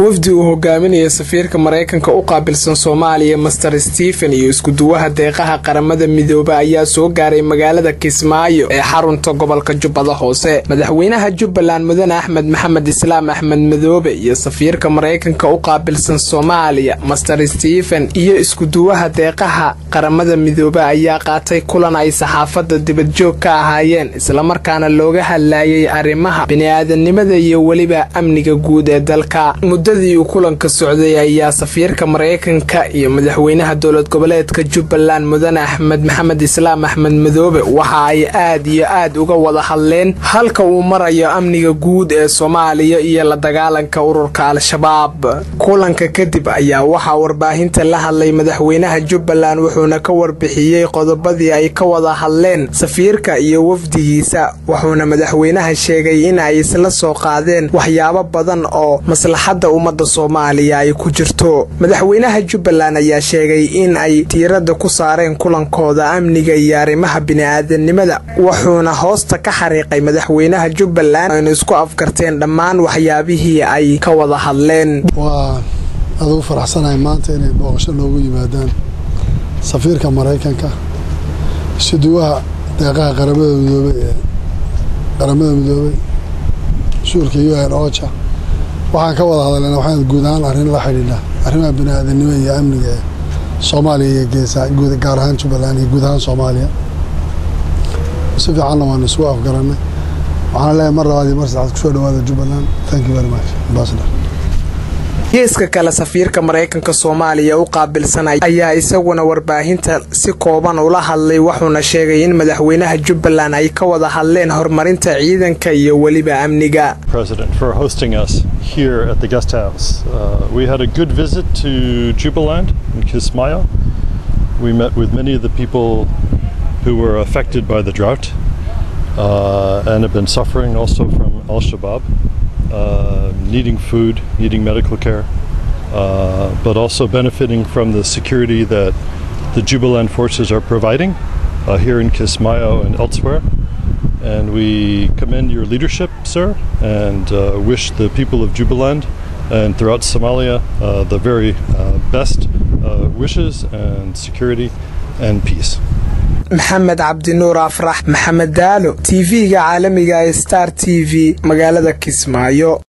wafdi uu hogaaminaya safiirka maraykanka u qaabilsan soomaaliya master stephen iyo iskuduwaha deeqaha qaramada midoobe ayaa soo gaaray magaalada kismaayo ee xarunta gobolka jubbada hoose madaxweynaha jubbaland mudane axmed maxamed islaam axmed madoobe iyo safiirka maraykanka u qaabilsan soomaaliya master stephen iyo iskuduwaha deeqaha qaramada midoobe ayaa qaatay kulan ay saxaafadda dibadjoog ka ahaayeen islamarkaana looga hadlayay arrimaha bini-aadanimada iyo weliba amniga guud ee dalka muddadii uu kulanka socday ayaa safiirka maraykanka iyo madaxweynaha dowlad goboleedka jubbaland mudane axmed maxamed islaam axmed madoobe waxa ay aad iyo aad uga wada hadleen halka uu marayo amniga guud ee soomaaliya iyo la dagaalanka ururka al-shabaab kulanka kadib ayaa waxaa warbaahinta la hadlay madaxweynaha jubbaland wuxuuna ka warbixiyey qodobadii ay ka wada hadleen safiirka iyo wafdigiisa wuxuuna madaxweynaha sheegay in ay isla soo qaadeen waxyaabo badan oo maslaxadda ummadda soomaaliya ay ku jirto madaxweynaha jubbaland ayaa sheegay in ay tiiradda ku saareen kulankooda amniga iyo arrimaha bini-aadanimada wuxuuna hoosta ka xariiqay madaxweynaha jubbaland aynu isku afgarteen dhammaan waxyaabihii ay ka wada hadleen waa adugu faraxsanahay maanta inay booqasho noogu yimaadaan safiirka maraykanka isuduwaha deeqaha qaramada midoobey ee qaramada midoobey mas-uulka u n oja waxaan ka wada hadalnayna waxaan guud ahaan arrin la xidhiidha arrimaha bini-aadanimo iyo amniga ee soomaaliya iyo geesa gaar ahaan jubbaland iyo guud ahaan soomaaliya si fiicanna waanu isugu afgarannay waxaana leeyahay mar labaad iyo mar saddexaad kusoo dhawaada jubbaland thank you very much ambassador geeska kale safiirka maraykanka soomaaliya u qaabilsan ayaa isaguna warbaahinta si kooban ula hadlay wuxuuna sheegay in madaxweynaha jubbaland ay ka wada hadleen horumarinta ciidanka iyo weliba amniga here at the guest house. Uh, we had a good visit to Jubaland in Kismayo. We met with many of the people who were affected by the drought uh, and have been suffering also from Al Shabaab, uh, needing food, needing medical care, but also benefiting from the security that the Jubaland forces are providing here in Kismayo and elsewhere. And we commend your leadership, sir, and uh, wish the people of Jubaland and throughout Somalia uh, the very uh, best wishes and security and peace. maxamed cabdinuur afrax maxamed daalo t v-ga caalamiga ee star t v magaalada kismaayo